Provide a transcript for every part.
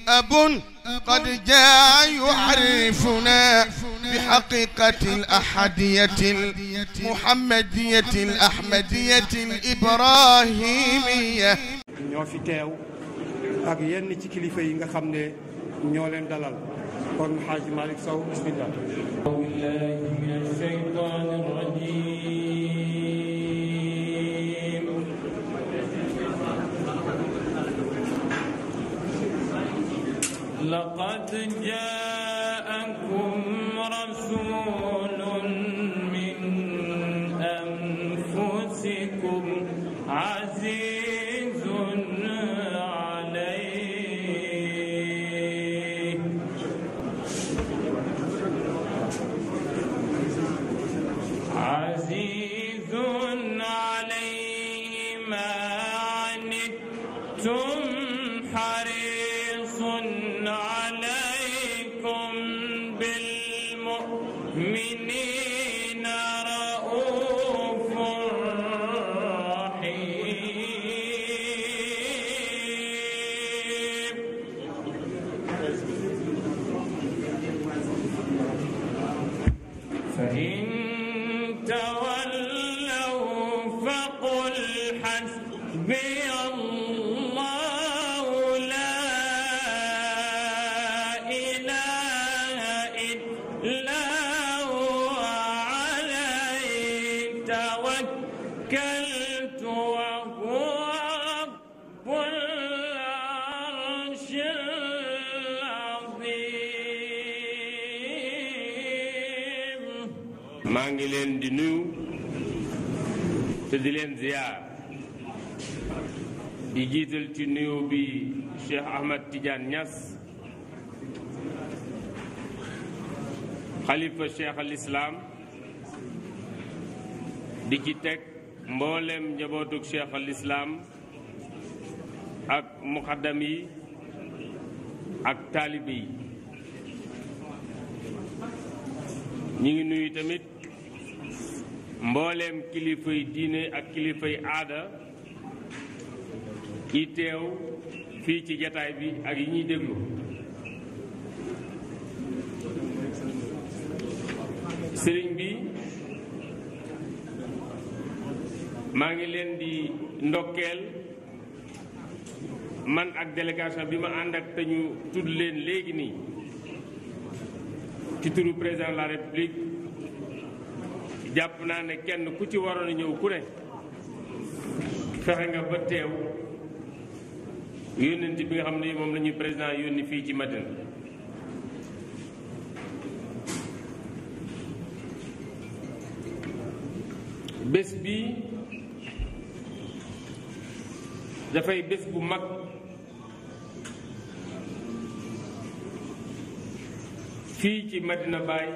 أب قد جاء يعرفنا بحقيقة الأحدية المحمدية الأحمدية الإبراهيمية ñoo fi teew ak yenn ci kilifa yi nga xam ne ñoo leen dalal kon Xaaji Malick Sow bismillah بالله من الشيطان الرجيم لقد جاءكم رسول من أنفسكم عزيز عليه عزيز عليه ما عنتم حريص عليكم بالمؤمنين رؤوف رحيم فإن تولوا فقل حسبي الله لا إله إلا هو عليه توكلت وهو رب العرش العظيم maa ngi leen di nuyu te di leen ziyaar di jiital ci nuyu bi Cheikh Ahmad Tidiane Niass xalifa Cheikh al Islam di ci teg mboolem njabootug Cheikh al Islam ak muxaddam yi ak taalibe yi ñu ngi nuyu tamit mbooleem kilifay diine ak kilifay aada yi teew fii ci jataay bi ak yi ñuy déglu sëriñ bi maa ngi leen di ndokkeel man ak délégation bi ma ànd ak te ñu tudd leen léegi nii ci turu président de la république jàpp naa ne kenn ku ci waroon a ñëw ku ne fexe nga ba teew yónnent bi nga xam ne moom la ñuy président yónni fii ci Madina bés bi dafay bés bu mag fii ci Madina Baay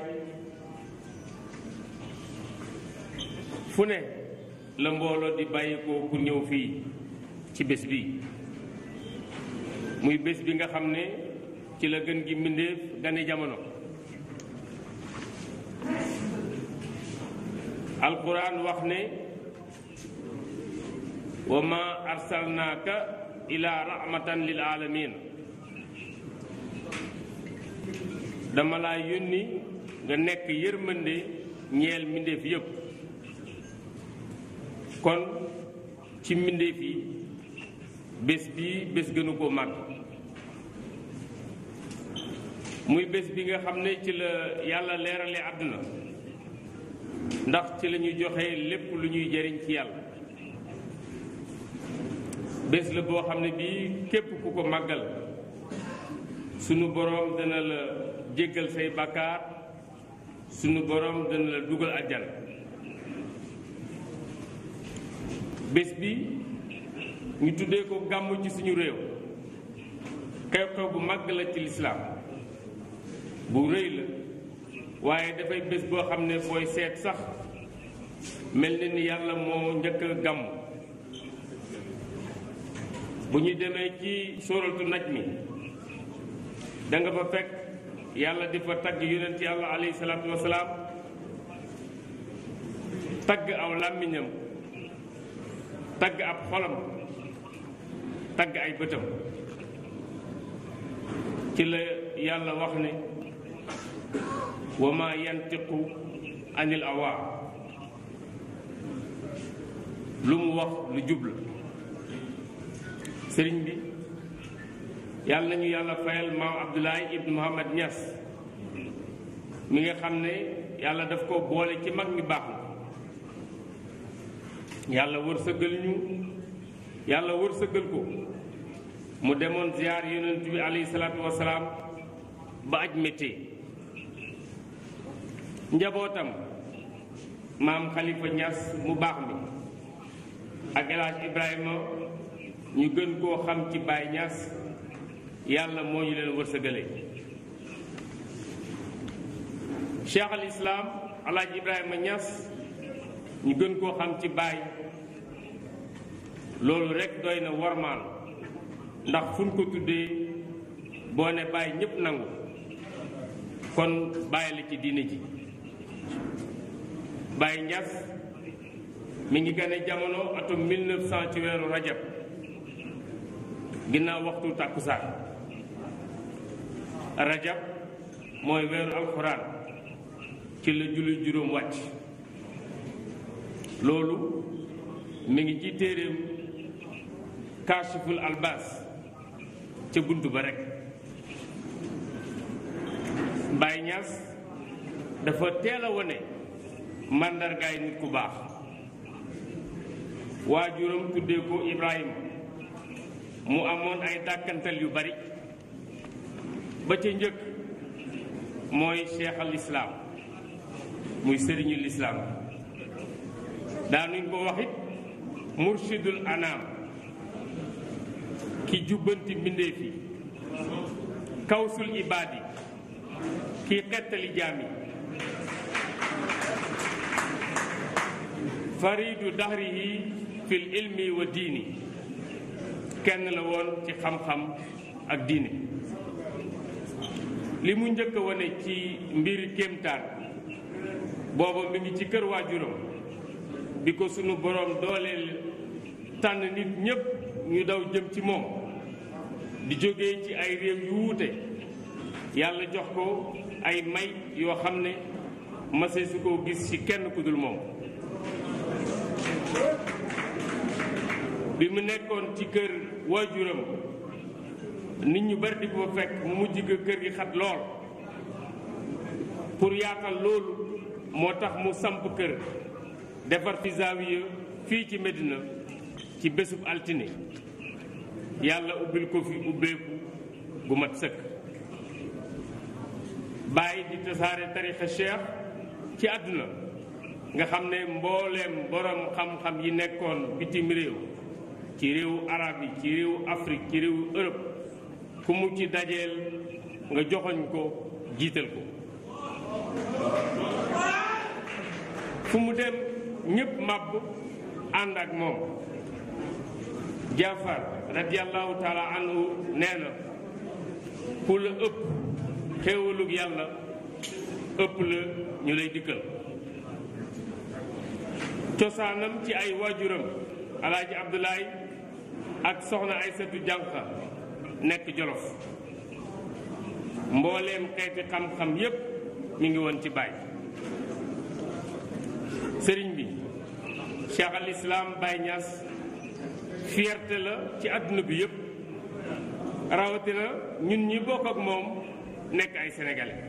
fu ne la mbooloo di bàyyi ko ku ñëw fii ci bés bi muy bés bi nga xam ne ci la gën gi mbindéef gane jamono alquran wax ne wa ma arsalnaaka ila rahmatan lil alamin dama laa yónni nga nekk yërmande ñeel mbindéef yépp kon ci mbindéef yi bés bi bés gënu koo màgg muy bés bi nga xam ne ci la yàlla leerale àdduna ndax ci la ñuy joxe lépp lu ñuy jëriñ ci yàlla bés la boo xam ne bii képp ku ko màggal sunu boroom dana la jéggal say bàkkaar sunu boroom dana la dugal àjjana bés bi ñu tuddee ko gàmmu ci suñu réew xew-xew bu màgg la ci lislaam bu rëy la waaye dafay bés boo xam ne booy seet sax mel na ni yàlla moo njëkk a gàmm bu ñu demee ci sóoratu naj mi da nga fa fekk yàlla di fa tagg yonent yàlla alayhi salaatu wasalaam tagg aw làmmiñam tagg ab xolam tagg ay bëtam ci la yàlla wax ne wa ma yantiqu anil awa lu mu wax lu jubla sëriñ bi yàlla nañu yàlla fayal maam Abdoulaye ibn Mohamad Niass mi nga xam ne yàlla daf ko boole ci mag mi baax na yàlla wërsëgal ñu yàlla wërsëgal ko mu demoon ziyaar yonent bi alayhi salaatu wasalaam ba aj méttee njabootam maam Khalifa Niass mu baax mi ak El Hadj Ibrahima ñu gën koo xam ci Baye Niass yàlla moo ñu leen wërsëgale Cheikh al Islam El Hadj Ibrahima Niass ñu gën koo xam ci Baye loolu rekk doy na warmaal ndax fu ñu ko tuddee boo ne Baye ñépp nangu kon Baye la ci diine ji Baye Niass mi ngi gane jamono atum 1900 ci weeru rajab ginnaaw waxtu tàkkusaan rajab mooy weeru alxuraan ci la julli juróom wàcc loolu mi ngi ci téeréem kaashiful albas ca bunt ba rekk Baye Niass dafa teel a wone màndargaay nit ku baax waajuram tuddee ko Ibrahima mu amoon ay dàkkantal yu bari ba ca njëkk mooy cheikh al islaam muy sëriñu lislaam daanuñ ko waxit murshidul anaam ki jubbanti mbindéef yi kawsul ibaadi ki xettali jaam yi faridu dahrihi fil ilmi wa diini kenn la woon ci xam-xam ak diine li mu njëkk a wane ci mbiri kéemtaan booba mi ngi ci kër waajuram bi ko sunu boroom dooleel tànn nit ñépp ñu daw jëm ci moom di jóge ci ay réew yu wuute yàlla jox ko ay may yoo xam ne mase su ko gis ci kenn ku dul moom bi mu nekkoon ci kër waajuram nit ñu bari di ko fekk mu mujj ga kër gi xat lool pour yaatal loolu moo tax mu samp kër defar fi zaawiya fii ci Medina ci bésub altine yàlla ubbil ko fi ubbeeku gu mat sëkk bàyyi di tasaare tarixa cheikh ci àdduna nga xam ne mbooleem borom xam-xam yi nekkoon bitim réew ci réewu arab yi ci réewu Afrique ci réewu Europe ku mu ci dajeel nga joxoñ ko jiital ko fu mu dem ñépp màbb ànd ak moom Jaafar radiyallahu taala anhu nee na ku la ëpp xéewalug yàlla ëpp la ñu lay dikkal cosaanam ci ay waajuram alaaji Abdoulaye ak soxna Aysatu Jànqa nekk Jolof mbooleem xeeti xam-xam yépp mi ngi woon ci baay sëriñ bi Cheikh al Islam Baye Niass fierté la ci àdduna bi yépp rawatina ñun ñi bokk ak moom nekk ay sénégalais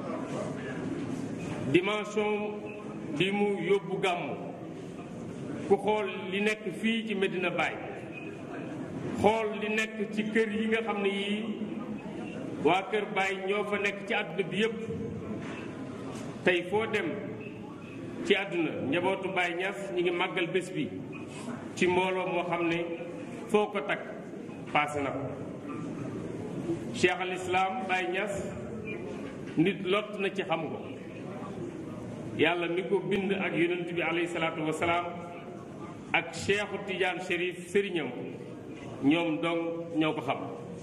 dimension bi mu yóbbu gàmmu ku xool li nekk fii ci Medina Baye xool li nekk ci kër yi nga xam ne yii waa kër Baye ñoo fa nekk ci àdduna bi yépp tey foo dem ci àdduna njabootu Baye Niass ñi ngi màggal bés bi ci mbooloo moo xam ne foo ko takk paase na ko Cheikh al Islam Baye Niass nit lott na ci xam ko yàlla mi ko bind ak yonent bi alayhi salaatu wasalaam ak Cheikhu Tidiane Chérif sëriñam ñoom dong ñoo ko xam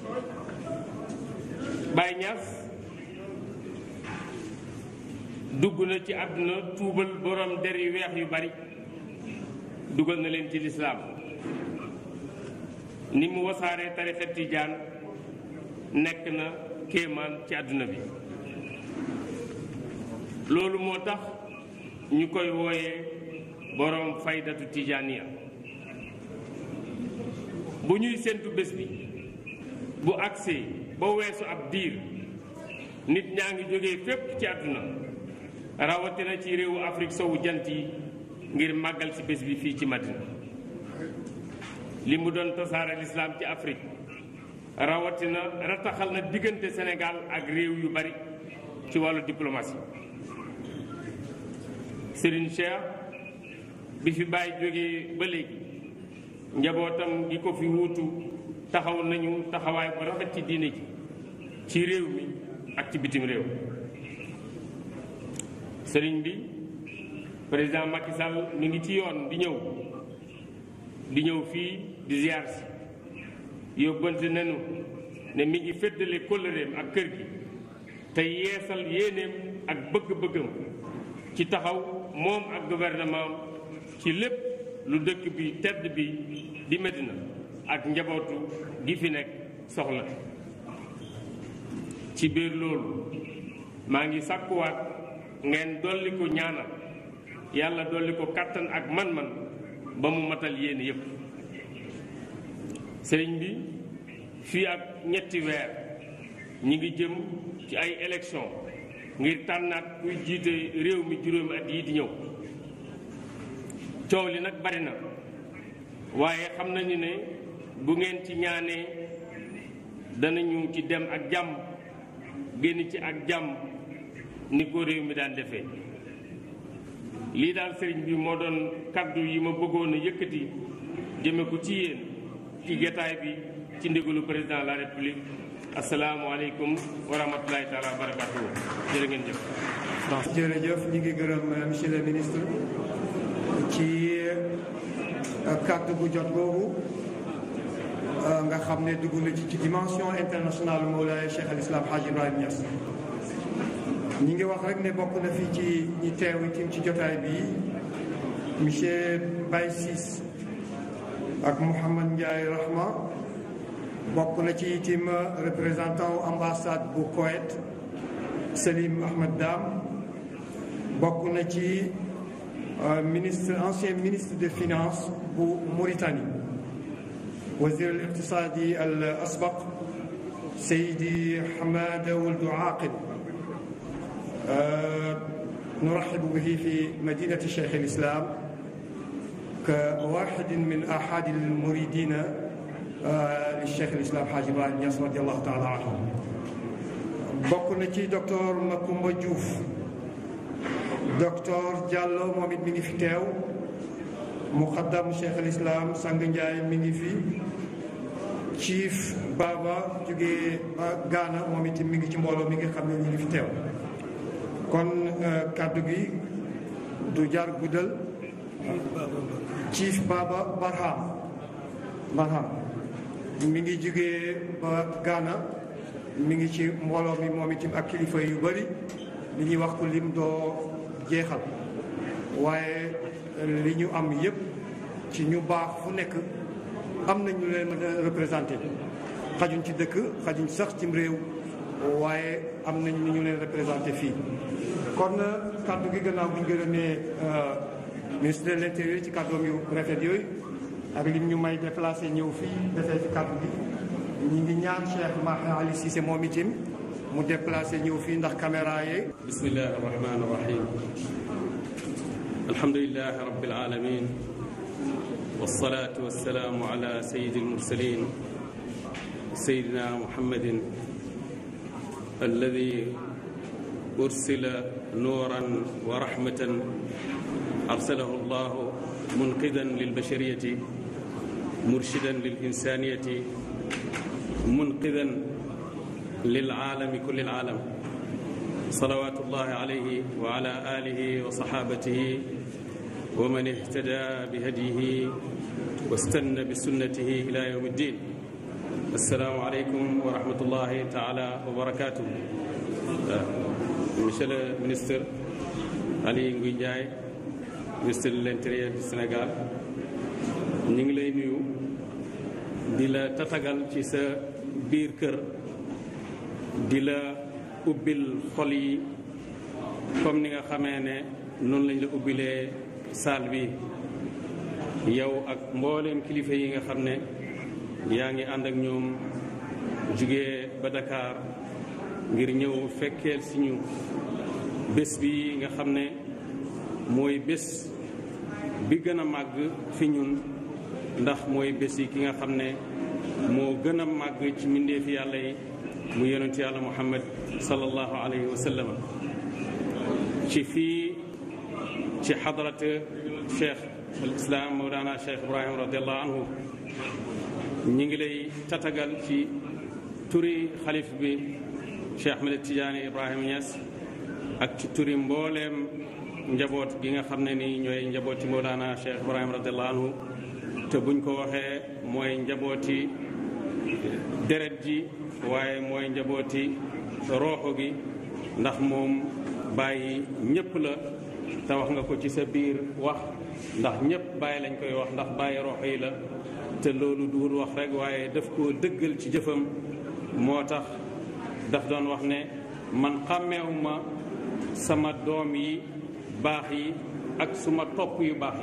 Baye Niass dugg na ci àdduna tuubal borom der yu weex yu bari dugal na leen ci lislaam ni mu wasaaree tarixa tijaan nekk na kéemaan ci àdduna bi loolu moo tax ñu koy wooyee boroom faydatu tijaaniya bu ñuy séntu bés bi bu agsee ba weesu ab diir nit ñaa ngi jógee fépp ci àdduna rawatina ci réewu Afrique sowu jant yi ngir màggal ci bés bi fii ci Madina li mu doon tasaare lislaam ci Afrique rawatina rataxal na diggante Sénégal ak réew yu bari ci wàllu diplomatie Serigne Cheikh bi fi bàyyi jógee ba léegi njabootam gi ko fi wuutu taxaw nañu taxawaay bu rafet ci diine ji ci réew mi ak ci bitim réew sëriñ bi président Macky Sall mi ngi ci yoon di ñëw di ñëw fii di ziar si yóbbante nañu ne mi ngi féddale kóllëreem ak kër gi te yeesal yéeneem ak bëgg-bëggam ci taxaw moom ak gouvernement ci lépp lu dëkk bi tedd bi di Medina ak njabootu gi fi nekk soxla ci biir loolu maa ngi sàkkuwaat ngeen dolli ko ñaanal yàlla dolli ko kàttan ak man-man ba mu matal yéen yépp sëriñ bi fii ak ñetti weer ñi ngi jëm ci ay élection ngir tànnaat kuy jiite réew mi juróomi at yi di ñëw coow li nag bari na waaye xam nañu ne bu ngeen ci ñaanee danañu ci dem ak jàmm génn ci ak jàmm ni ko réew mi daan defee lii daal sëriñ bi moo doon kaddu yi ma bëggoon a yëkkati jëme ko ci yéen ci getaay bi ci ndigalu président de la république asalaamualeykum wa rahmatulahi taala wa barakatuhu jërë ngeen jëf jërëjëf ñu ngi gërëm monsieur le ministre ci kàddu bu jot boobu nga xam ne dugg na ci ci dimension internationale Mawlaay Cheikh al Islam Hadj Ibrahim Niass ñi ngi wax rek ne bokk na fii ci ñi teew itam ci jotaay bi monsieur Baye Ciss ak Mouhamad Ndiaye Rahma bokk na ci itam représentant ambassade bu Koweït Salim Ahmed Dam bokk na ci ministre ancien ministre des finances bu Mauritanie wazir al iqtisadi al asbaq Seydi Hamada Wuld Aqil نرحب به في مدينة شيخ الإسلام كواحد من أحد المريدين للشيخ الإسلام حاج إبراهيم نياس رضي الله تعالى عنه bokk na ci docteur Macoumba Diouf docteur Diallo moom it mi ngi fi teew muqaddam Cheikh al Islam Sang Ndiaye mi ngi fi chief Baba jógee Ghana moom it mi ngi ci mbooloo mi ngi xam ne mi ngi fi teew kon kàddu gi du jar guddal chief Baba Barham Barham mi ngi jógee ba Ghana mi ngi ci mbooloo mi moom itam ak kilifa yu bëri li ñuy wax ko lim doo jeexal waaye li ñu am yépp ci ñu baax fu nekk am nañu leen mën a représenté xajuñ ci dëkk xajuñ sax cim réew waaye am nañ ni ñu leen représenté fii kon kàddu gi gannaaw bu ñu gërëmee ministre de l'intérieur ci kàddoom yu rafet yooyu ak lim ñu may déplacé ñëw fii defee fi kàddu gi ñi ngi ñaan Cheikh Mahi Ali Cissé moom itam mu déplacé ñëw fii ndax caméra yi bismillahi rahmani rahim alhamdulilahi rabbil alamin wassalatu wassalamu ala sayyidil mursalin sayyidina muhammadin alladi ursila nuuran wa rahmatan arsalahu allahu munqidan lilbashariyati murshidan lilinsaniyati منقذا للعالم كل العالم صلوات الله عليه وعلى آله وصحابته ومن اهتدى بهديه واستنى بسنته إلى يوم الدين السلام عليكم ورحمة الله تعالى وبركاته Monsieur le ministre Ali Ngouille Ndiaye ministre de l'Intérieur du Sénégal ñu ngi lay nuyu di la tatagal ci sa biir kër di la ubbil xol yi comme ni nga xamee ne noonu lañ la ubbilee saal bi yow ak mbooleem kilifa yi nga xam ne yaa ngi ànd ak ñoom jugee ba Dakar ngir ñëw fekkeel si ñu bés bi nga xam ne mooy bés bi gën a màgg fi ñun ndax mooy bés yi ki nga xam ne moo gën a màgg ci mbindeefi yàlla yi mu yonent yàlla muhammad sallallahu alayhi wa sallam ci fii ci xadrat cheikh al islam mawlana cheikh ibrahim radiallahu anhu ñi ngi lay tatagal ci turi xalif bi cheikh ahmed tidiane ibrahima Niass ak ci turi mbooleem njaboot gi nga xam ne ni ñooy njabooti mawlana cheikh ibrahim radiallahu anhu te buñ ko waxee mooy njabooti deret ji waaye mooy njabooti rooxo gi ndax moom bàyyi ñépp la te wax nga ko ci sa biir wax ndax ñépp bàyyi lañ koy wax ndax bàyyi rooxo yi la te loolu duur wax rek waaye daf koo dëggal ci jëfam moo tax daf doon wax ne man xàmmeewuma sama doom yi baax yi ak suma topp yu baax yi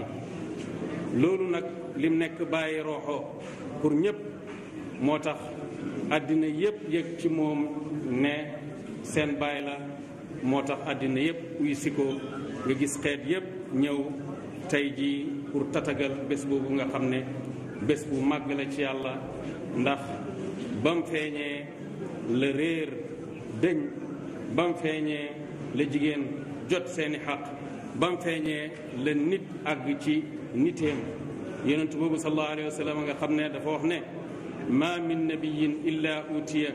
loolu nag lim nekk bàyyi rooxo pour ñépp moo tax àddina yépp yëg ci moom ne seen baay la moo tax àddina yépp uy si ko nga gis xeet yépp ñëw tey jii pour tatagal bés boobu nga xam ne bés bu màgg la ci yàlla ndax bam feeñee la réer dëñ bam feeñee la jigéen jot seeni xaq bam feeñee la nit àgg ci niteem yonent boobu sallallahu alayhi wa sallam nga xam ne dafa wax ne ma min nabiyin illa utiya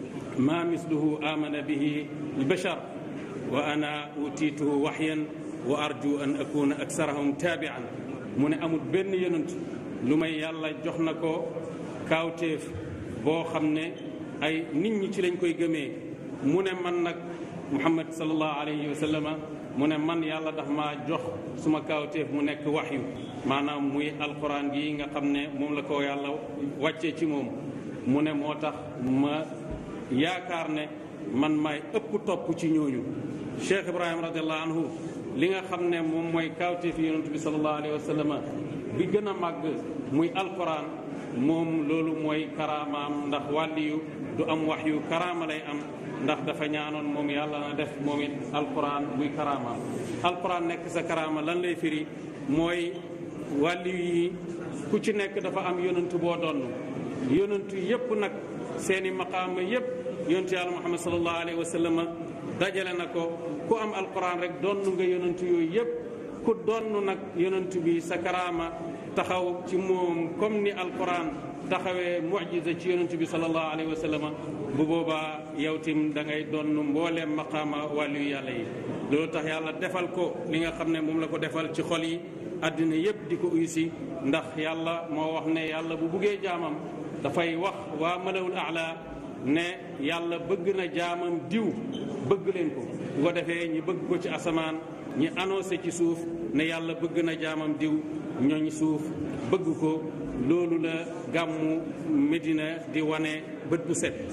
ma misluhu amana bihi albashar wa ana utituhu waxyan wa arju an akuna aksarahum taabian mu ne amul benn yonent lu may yàlla jox na ko kaawteef boo xam ne ay nit ñi ci lañ koy gëmee mu ne man nag muhammad sallallahu alayhi wa sallama mu ne man yàlla daf maa jox suma kaawteef mu nekk waxyu maanaam muy alquran gi nga xam ne moom la ko yàlla wàccee ci moom mu ne moo tax ma yaakaar ne man maay ëpp topp ci ñooñu cheikh ibrahima radiallahu anhu li nga xam ne moom mooy kaawteef yonent bi salallahu alayhi wa sallama bi gën a màgg muy alquran moom loolu mooy karaamaam ndax wàlliyu du am wax yu karaama lay am ndax dafa ñaanoon moom yàlla na def moom it alquran muy karaamaam alquran nekk sa karaama lan lay firi mooy wàlliyu yi ku ci nekk dafa am yonantu boo donn yonantu yépp nag seeni maqaama yépp yonantu yàlla muhammad sallallahu alayhi wa sallam dajale na ko ku am alquran rek donn nga yonantu yooyu yépp ku donn nag yonantu bi sa karaama taxaw ci moom comme ni alquran taxawee mujiza ci yonantu bi sallallahu alayhi wa sallam bu boobaa yow tim da ngay donn mbooleem maqaama wàllu yàlla yi loolu tax yàlla defal ko li nga xam ne moom la ko defal ci xol yi àddina yépp di ko uysi ndax yàlla moo wax ne yàlla bu buggee jaamam dafay wax waa malawul ala ne yàlla bëgg na jaamam diw bëgg leen ko bu ko defee ñi bëgg ko ci asamaan ñi annoncé ci suuf ne yàlla bëgg na jaamam diw ñooñ suuf bëgg ko loolu la gàmmu Medina di wane bët bu set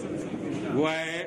waaye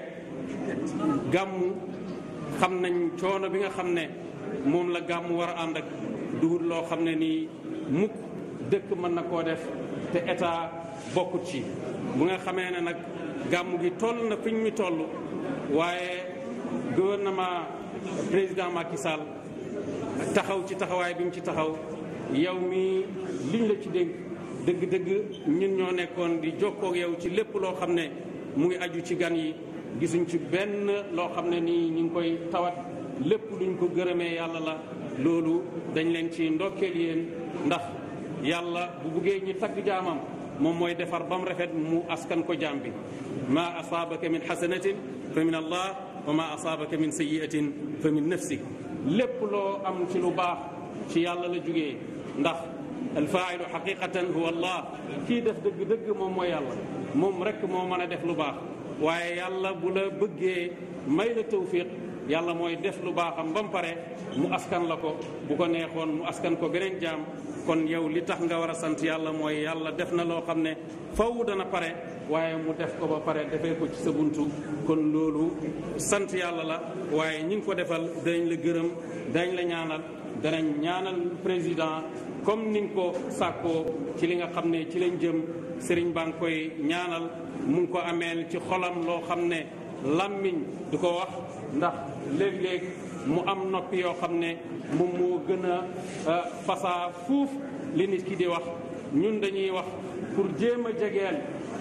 gàmmu xam nañ coono bi nga xam ne moom la gàmmu war a ànd ak duhut loo xam ne nii mukk dëkk mën na koo def te état bokkut ci bu nga xamee ne nag gàmmu gi toll na fiñ mi toll waaye gouvernement président Macky Sall taxaw ci taxawaay bi mu ci taxaw yow mi liñ la ci dénk dëgg-dëgg ñun ñoo nekkoon di jokkoog yow ci lépp loo xam ne mu ngi aju ci gan yi gisuñ ci benn loo xam ne nii ñu ngi koy tawat lépp luñ ko gërëmee yàlla la loolu dañ leen ci ndokkeel yéen ndax yàlla bu buggee ñi tagg jaamam moom mooy defar ba mu rafet mu askan ko jaam bi ma asaabaka min xasanatin fa min allah wa ma asaabaka min sayiatin fa min nafsik lépp loo am ci lu baax ci yàlla la jugee ndax alfaailu xaqiqatan huwa allah kii def dëgg-dëgg moom mooy yàlla moom rek moo mën a def lu baax waaye yàlla bu la bëggee may la tawfiq yàlla mooy def lu baaxam ba mu pare mu askan la ko bu ko neexoon mu askan ko beneen jaam kon yow li tax nga war a sant yàlla mooy yàlla def na loo xam ne faw dana pare waaye mu def ko ba pare defee ko ci sa buntu kon loolu sant yàlla la waaye ñi ngi ko defal danañ la gërëm danañ la ñaanal danañ ñaanal président comme ni nga ko sàkkoo ci li nga xam ne ci lañ jëm sëriñ baa ngi koy ñaanal mu ngi ko ameel ci xolam loo xam ne làmmiñ du ko wax ndax léeg-léeg mu am noppi yoo xam ne moom moo gën a fasaa fuuf li nit ki di wax ñun dañuy wax pour jéem a jegeel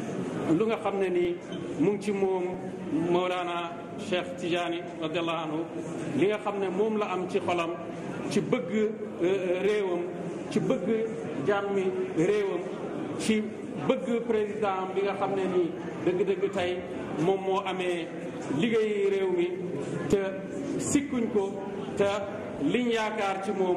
lu nga xam ne nii mu ngi ci moom Mawlana Cheikh Tidiane radiallahu anhu li nga xam ne moom la am ci xolam ci bëgg réewam ci bëgg jàmmi réewam ci bëgg président bi nga xam ne nii dëgg-dëgg tey moom moo amee liggéey réew mi te sikkuñ ko te liñ yaakaar ci moom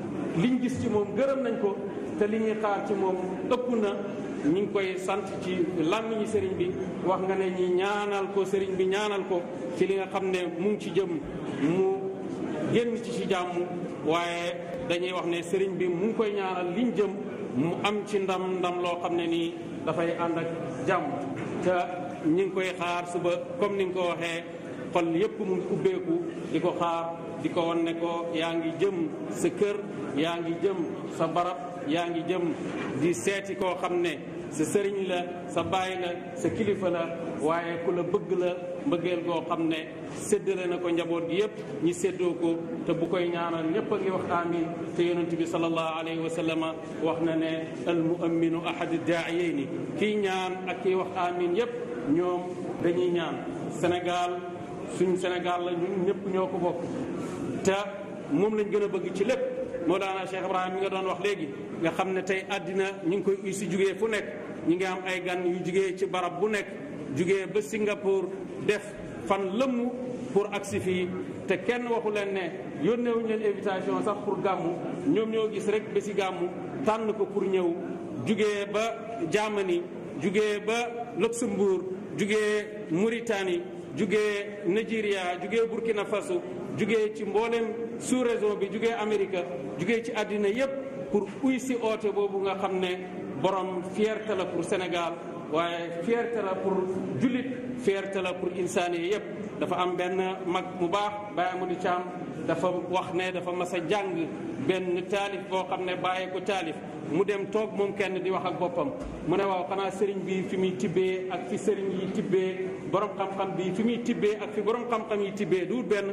liñ gis ci moom gërëm nañ ko te li ñuy xaar ci moom ëpp na ñu ngi koy sant ci làmmiñu sëriñ bi wax nga ne ñi ñaanal ko sëriñ bi ñaanal ko ci li nga xam ne mu ngi ci jëm mu génn ci ci jàmm waaye dañuy wax ne sëriñ bi mu ngi koy ñaanal liñ jëm mu am ci ndam ndam loo xam ne nii dafay ànd ak jàmm te ñi ngi koy xaar suba comme ni nga ko waxee xol yépp mu ngi ubbeeku di ko xaar di ko wan ne ko yaa ngi jëm sa kër yaa ngi jëm sa barab yaa ngi jëm di seeti koo xam ne sa sëriñ la sa baay la sa kilifa la waaye ku la bëgg la mbëggeel goo xam ne séddale na ko njaboot gi yépp ñi séddoo ko te bu koy ñaanal ñépp a ngi wax amin te yonent bi sallallahu alayhi wa sallama wax na ne al muamminu ahadu daayeyni kii ñaan ak kii wax amin yépp ñoom dañuy ñaan Sénégal suñ Sénégal la ñun ñëpp ñoo ko bokk te moom lañ gën a bëgg ci lépp Mawlana Cheikh Ibrahima mi nga doon wax léegi nga xam ne tey àddina ñu ngi koy uy si jugee fu nekk ñu ngi am ay gan yu jugee ci barab bu nekk jugee ba Singapour def fan lëmm pour agsi fii te kenn waxu leen ne yónneewuñu leen invitation sax pour gàmmu ñoom ñoo gis rek ba si gàmmu tànn ko pour ñëw jugee ba Germany jugee ba Luxembourg jugee Mauritanie jugee Nigeria jugee Burkina Faso jugee ci mboolem sous région bi jugee Amérique jugee ci àddina yépp pour uy si oote boobu nga xam ne borom fierté la pour Sénégal waaye fierté la pour jullit fierté la pour insaani yépp dafa am benn mag mu baax Baye Amadou Thiam dafa wax ne dafa mas a jàng benn taalif boo xam ne bàyyee ko taalif mu dem toog moom kenn di wax ak boppam mu ne waaw xanaa sëriñ bi fi muy tibbee ak fi sëriñ yi tibbee borom xam-xam bi fi muy tibbee ak fi borom xam-xam yi tibbee du benn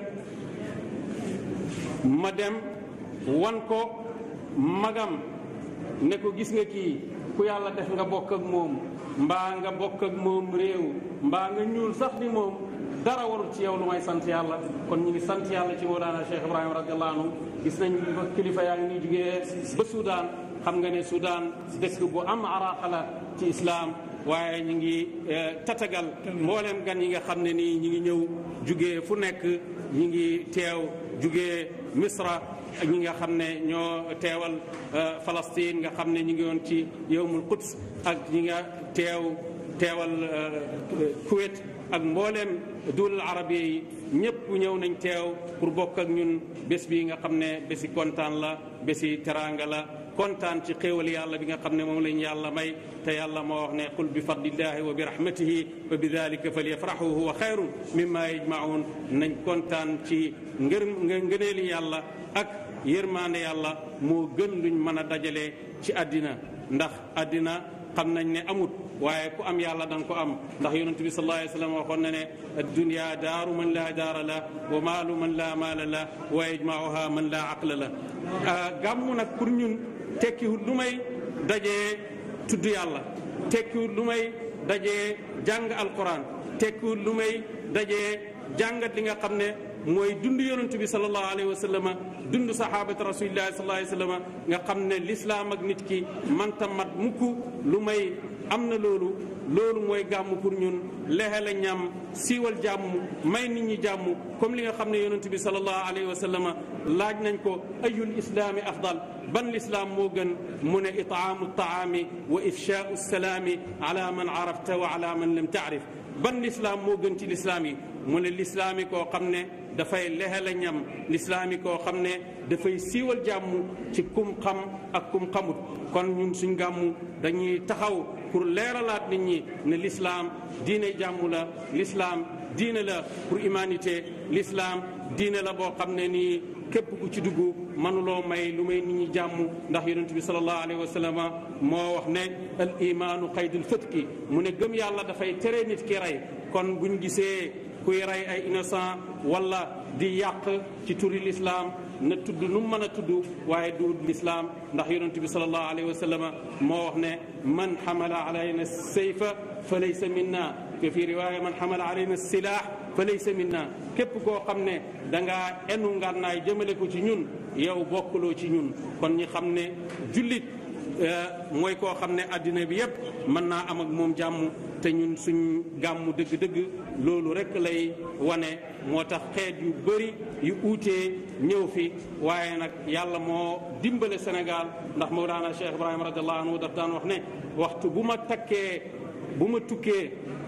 ma dem wan ko magam ne ko gis nga kii ku yàlla def nga bokk ak moom mbaa nga bokk ak moom réew mbaa nga ñuul sax ni moom dara warul ci yow lu may sant yàlla kon ñu ngi sant yàlla ci Mawlana Cheikh Ibrahima radiallahu anhu gis nañ kilifa yaa ngi ni jugee ba Soudan xam nga ne Soudan dëkk bu am araaxa la ci islam waaye ñu ngi tatagal mboolem gan yi nga xam ne nii ñi ngi ñëw jugee fu nekk ñi ngi teew jugee Misra ak ñi nga xam ne ñoo teewal Palestine nga xam ne ñi ngi woon ci yowmul Quds ak ñi nga teew teewal Kuwait ak mbooleem duulal arabiya yi ñëpp ñëw nañ teew pour bokk ak ñun bés bi nga xam ne bési kontaan la bési teraanga la kontaan ci xéewal yàlla bi nga xam ne moom lañ yàlla may te yàlla moo wax ne qul bi fadlillahi wa bi rahmatihi fa bi dalika falyafrahu huwa xayrun mimma yajmaun nañ kontaan ci ngër ngëneeli yàlla ak yërmaande yàlla moo gën luñ mën a dajale ci àddina ndax àddina xam nañ ne amut waaye ku am yàlla danga ko am ndax yonent bi sallallahu alayhi wa sallam waxoon na ne addunia daaru man laa daara la wa maalu man laa maala la wa yajmauha man laa aqla la gàmmu nag pour ñun tekkiwut lu may dajee tudd yàlla tekkiwut lu may dajee jàng alquran tekkiwut lu may dajee jàngat li nga xam ne mooy dund yonent bi sallallahu alayhi wa sallam dund sahabati rasulillahi sallallahu alayhi wa sallam nga xam ne lislaam ak nit ki manta mat mukk lu may am na loolu loolu mooy gàmm pour ñun lexe la ñam siiwal jàmm may nit ñi jàmm comme li nga xam ne yonent bi sallallahu alayhi wa sallam laaj nañ ko ayul islaami afdal ban lislaam moo gën mu ne itaamu taami wa ifshaau salaami ala man arafta wa ala man lam taarif ban lislaam moo gën ci lislaam yi mu ne lislaam yi koo xam ne dafay lexe la ñam lislaam yi koo xam ne dafay siiwal jàmm ci kum xam ak kum xamut kon ñun suñ gàmmu dañuy taxaw pour leeralaat nit ñi ne l'islam diine jàmm la l'islam diine la pour humanité l'islam diine la boo xam ne nii képp ku ci dugg mënuloo may lu may nit ñi jàmm ndax yonent bi sallallahu alayhi wa sallam moo wax ne al imaanu qaydul fëtki mu ne gëm yàlla dafay tere nit ki rey kon buñ gisee kuy rey ay innocent wala di yàq ci turi l'islam na tudd nu mu mën a tudd waaye du l'islam ndax yonent bi sallallahu alayhi wa sallam moo wax ne man xamala alayna sayfa fa laysa minna te fi riwaaya man xamala alayna silaah fa laysa minna képp koo xam ne dangaa enu ngànnaay jëmale ko ci ñun yow bokkuloo ci ñun kon ñi xam ne jullit mooy koo xam ne addina bi yépp mën naa am ak moom jàmm te ñun suñ gàmmu dëgg-dëgg loolu rekk lay wane moo tax xeet yu bëri yu uutee ñëw fi waaye nag yàlla moo dimbale Sénégal ndax Mawlana Cheikh Ibrahima radiallahu anhu daf daan wax ne waxtu bu ma takkee bu ma tukkee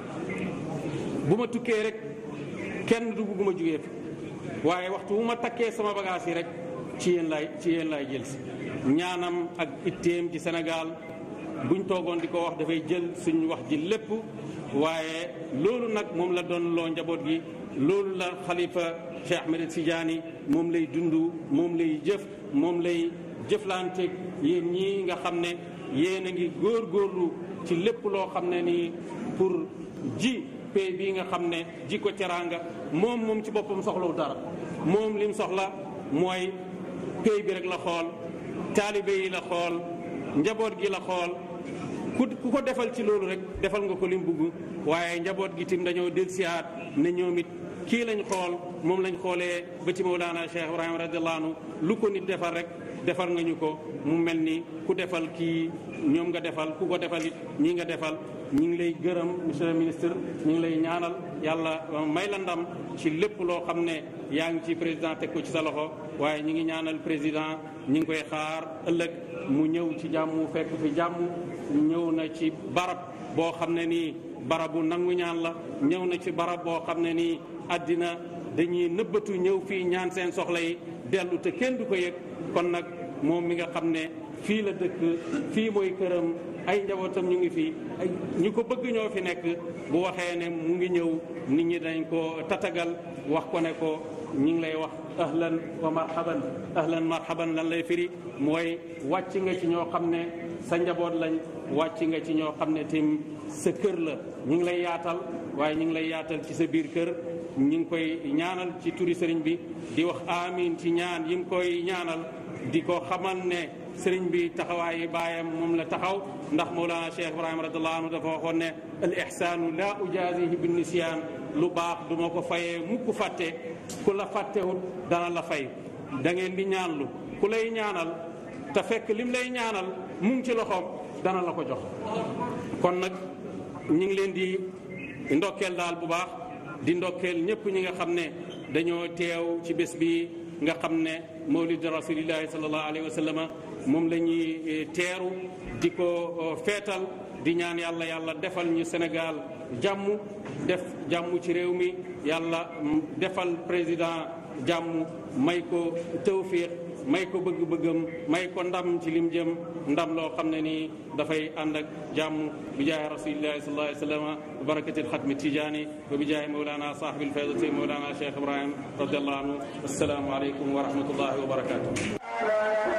bu ma tukkee rek kenn du bugguma jugee fi waaye waxtu bu ma takkee sama bagage yi rek ci yéen laay ci yéen laay jël si ñaanam ak itteem ci Sénégal buñ toogoon di ko wax dafay jël suñ wax ji lépp waaye loolu nag moom la doon loo njaboot gi loolu la xalifa Cheikh Ahmed Tidiane moom lay dund moom lay jëf moom lay jëflanteeg yéen ñii nga xam ne yéen a ngi góorgóorlu ci lépp loo xam ne nii pour ji pay bii nga xam ne ji ko teraanga moom moom ci boppam soxlawu dara moom lim soxla mooy pay bi rek la xool taalibe yi la xool njaboot gi la xool ku ku ko defal ci loolu rek defal nga ko lim bugg waaye njaboot gi tim dañoo delsiyaat ne ñoom it kii lañ xool moom lañ xoolee ba ci Mawlana Cheikh Ibrahima radiallahu anhu lu ko nit defal rek defal nga ñu ko mu mel ni ku defal kii ñoom nga defal ku ko defal it ñii nga defal ñi ngi lay gërëm monsieur le ministre ñi ngi lay ñaanal yàlla may la ndam ci lépp loo xam ne yaa ngi ci président teg ko ci sa loxo waaye ñi ngi ñaanal président ñi ngi koy xaar ëllëg mu ñëw ci jàmm fekk fi jàmm ñëw na ci barab boo xam ne nii barabu nangu ñaan la ñëw na ci barab boo xam ne nii àddina dañuy nëbbatu ñëw fii ñaan seen soxla yi dellu te kenn du ko yëg kon nag moom mi nga xam ne fii la dëkk fii mooy këram ay njabootam ñu ngi fi ay ñu ko bëgg ñoo fi nekk bu waxee ne mu ngi ñëw nit ñi dañ ko tatagal wax ko ne ko ñi ngi lay wax ahlan wa marhaban ahlan marhaban lan lay firi mooy wàcc nga ci ñoo xam ne sa njaboot lañ wàcc nga ci ñoo xam ne tim sa kër la ñi ngi lay yaatal waaye ñi ngi lay yaatal ci sa biir kër ñi ngi koy ñaanal ci turi sëriñ bi di wax amin ci ñaan yi ngi koy ñaanal di ko xamal ne sëriñ bi taxawaayi baayam moom la taxaw ndax Mawlana Cheikh Ibrahima radiallahu anhu dafa waxoon ne al ihsaanu la ujazihi bin nisyaan lu baax du ma ko fayee mukk fàtte ku la fàttewut dana la fay da ngeen di ñaanlu ku lay ñaanal te fekk lim lay ñaanal mu ngi ci loxoom dana la ko jox kon nag ñi ngi leen di ndokkeel daal bu baax di ndokkeel ñëpp ñi nga xam ne dañoo teew ci bés bi nga xam ne mawlid rasulillahi sallallahu alayhi wa sallam moom la ñuy teeru di ko feetal di ñaan yàlla yàlla defal ñu Sénégal jàmm def jàmm ci réew mi yàlla defal président jàmm may ko tawfiq may ko bëgg-bëggam may ko ndam ci lim jëm ndam loo xam ne nii dafay ànd ak jàmm bi jaay rasulillahi sallallahu alayhi wa sallam wa barakatil xatmi tijaani wa bi jaay mawlana saahibil faydati mawlana cheikh ibrahim radiallahu anhu assalaamu aleykum wa rahmatullahi wa barakatuh